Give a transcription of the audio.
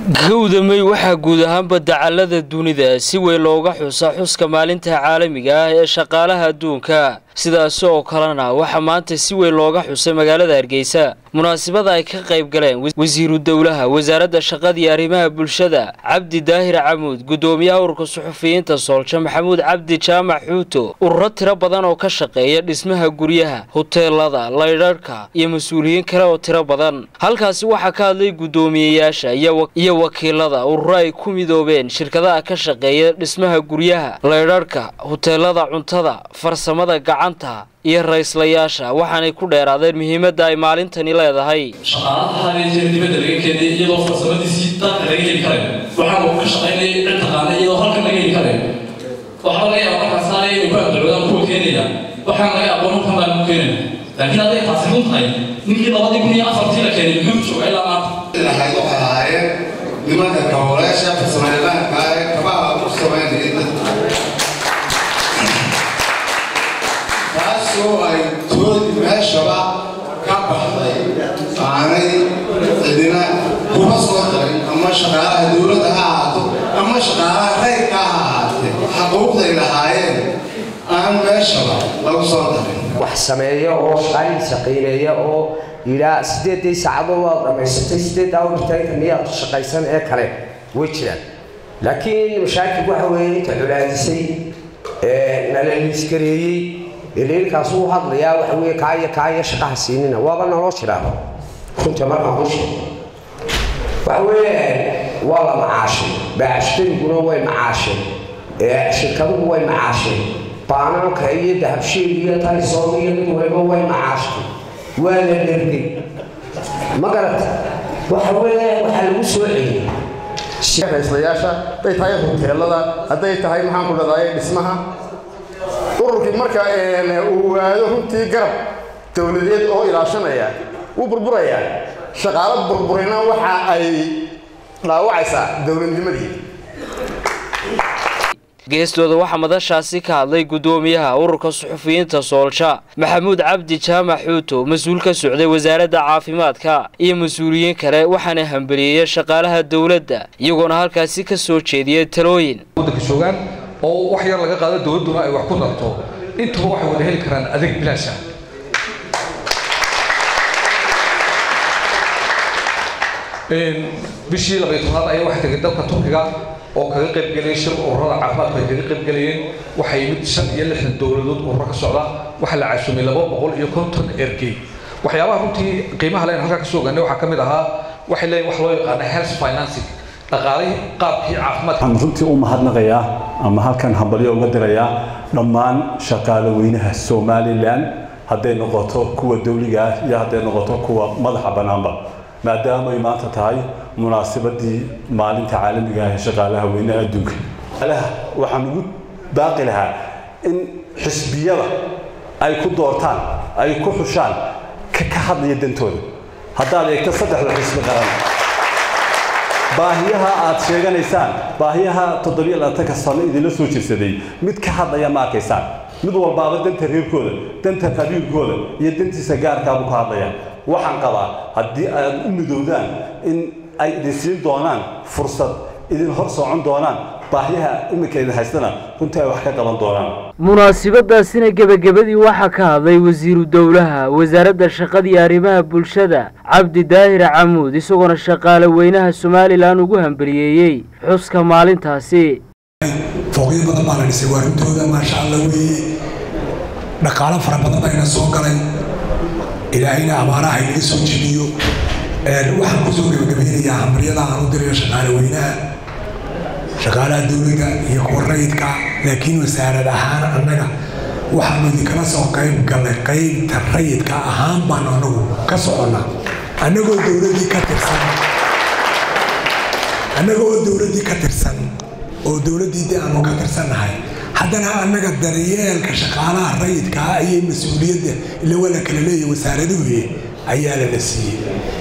gowdamey waxaa guud ahaanba dacallada dunida si weyn looga xusa xuska maalinta caalamiga ah ee shaqaalaha adduunka sidaasi oo kalena waxaa maanta si weyn looga xusay magaalada hargeysa munaasabada ay ka qayb galeen wasiiru dowlaha wasaaradda shaqada iyo arrimaha bulshada cabdi daahir camuud guddoomiyaha ururka suxufiyiinta soolja maxamuud cabdi jaamac xuuto ururo tiro badan oo ka shaqeeya dhismaha guryaha huteelada laydharhka iyo mas-uuliyiin kale oo tiro badan halkaasi waxaa ka hadlay guddoomiyeyaasha iyo wakiilada ururo ay ku midoobeen shirkadaha ka shaqeeya dhismaha guryaha laydharhka huteelada cuntada farsamada gacanta iyo rayslayaasha waxaanay ku dheeraadeen muhiimadda ay maalintani leedahay shaqaalaha hadeejeer dibadda laga keenay iyadoo farsamadiisii dalka laga heli karayn waxaan uu ka shaqaynayay cid taqaana iyadoo halkan laga heli karayn waxaa laga yaaba markaas aanay inay ku agdacwadaan kuwa keenaya waxaan laga aqoon halkan baan ku keenaya laakiin hadday taasi run tahay ninkii labadii kun iyo afartii la keenay muxuu jooga ilaa maanta waxay waxay ahaayeen nimanka kaboleesha farsamayaqaanka ee kabaha u samaynayay dadka taasoo ay toodi meeshaba ka baxday aanay cidina kuma soo darin ama shaqaalaha dowladda ha ahaato ama shaqaalaha reyrka ha ahaatee xaquuqday lahaayeen aan meeshaba lagu soo darin wax sameeya oo shaqaalihiisa qiimeeya oo yidhaa sideedii saacadood waad dhammaysatay sideeddaa uritaanka miyaad shaqaysan ee kale way jiraan laakiin mashaakil waxa weeye inta culaadisay nala liiskareeyey iliilkaas uu hadlayaa waxa weeye kaaya kaaya shaqaha siinina waaba naloo jiraaba runta markaan ku sheego waxa weeye waa la macaashay baacashtariguna way macaasheen shirkaduhu way macaasheen baanaanka iyo dahabsheeg iyo talisoom iyo mid waliba way macaashtay waa la dhergay ma garata waxa weeye waxaa lagu soo celiyey rayslayaasha hadday tahay huteelada hadday tahay maxaan ku dhadaay dhismaha ururkii marka uu aado runtii garab dowladeed oo ilaashanaya wuu burburayaa shaqaalo burburina waxa ay dhaawacaysaa dowladnimadii geestooda waxaa madashaasi ka hadlay guddoomiyaha ururka suxufiyiinta soolja maxamuud cabdi jaamac xuuto mas-uul ka socday wasaaradda caafimaadka iyo mas-uuliyiin kale waxaana hambeliyeeya shaqaalaha dowladda iyagoona halkaasi ka soo jeediyay talooyin waddanka joogaan oo wax yar laga qaado dowladduna ay wax ku darto intuba waxay wada heli karaan adeeg bilaasha bishii labaiy tobnaad ayaa waxay tegay dalka turkiga oo kaga qaybgeliyay shir ururada caafimaadku ay kaga qaybgelayeen waxaa yimid shan iyo lixdan dowladood ururo ka socda waxaa la casuumay laba boqol iyo konton ergey waxyaabaha runtii qiimaha leen halkaa kasoo ogaanay waxaa ka mid ahaa waxay leeyihin wax loo yaqaana health financing dhaqaalihii qaabkii caafimaadka waxaan runtii u mahadnaqayaa ama halkan hambalyo uga dirayaa dhammaan shaqaale weynaha somalilan hadday noqoto kuwa dawliga ah iyo hadday noqoto kuwa madaxa bannaanba maadaama ay maanta tahay munaasabadii maalinta caalamiga ah ee shaqaalaha weynaha adduunka waxaan ugu baaqi lahaa in xisbiyada ay ku doortaan ay ku xushaan ka hadlaya dantooda haddaad eegto saddexda xisbi qaran baahiyaha aad sheeganaysaan baahiyaha toddobiyo labaatanka sano idinla soo jirsaday mid ka hadlaya ma arkaysaan mid walbaaba danta reerkooda danta qabiilkooda iyo dantiisa gaarkaabu ka hadlaya waxaan qabaa haddii aad u midowdaan in ay idin siin doonaan fursad idin hor socon doonaan baahiyaha iminka idin haystana runtii ay wax ka qaban doonaan munaasabadaasina gebagabadii waxaa ka hadlay wasiiru dowlaha wasaaradda shaqada iyo arrimaha bulshada cabdi daahir camuud isagoona shaqaale weynaha somalilan ugu hambeliyeeyey xuska maalintaasi fooqyo badan baa la dhisay waa runtooda maasha alla weeye dhaqaalo fara badan bayna soo galay ilaahayna abaaraha inaga soo jebiyo waxaan kusoo gebagabeynayaa hambaryada aan u dirayo shaqaale weynaha shaqaalaha dowladda iyo kuwa rayidka laakiin wasaarad ahaan annaga waxaanu idinkala soo qayb gallay qaybta rayidka ahaan baanu anagu ka soconnaa annagoo dowladdii ka tirsan annagoo dowladdii ka tirsan oo dowladdii de aanu ka tirsannahay haddana annaga daryeelka shaqaalaha rayidka ah ayay mas-uuliyadda ila waa la kala leeyahay wasaaraduhu ayaa lala siiyey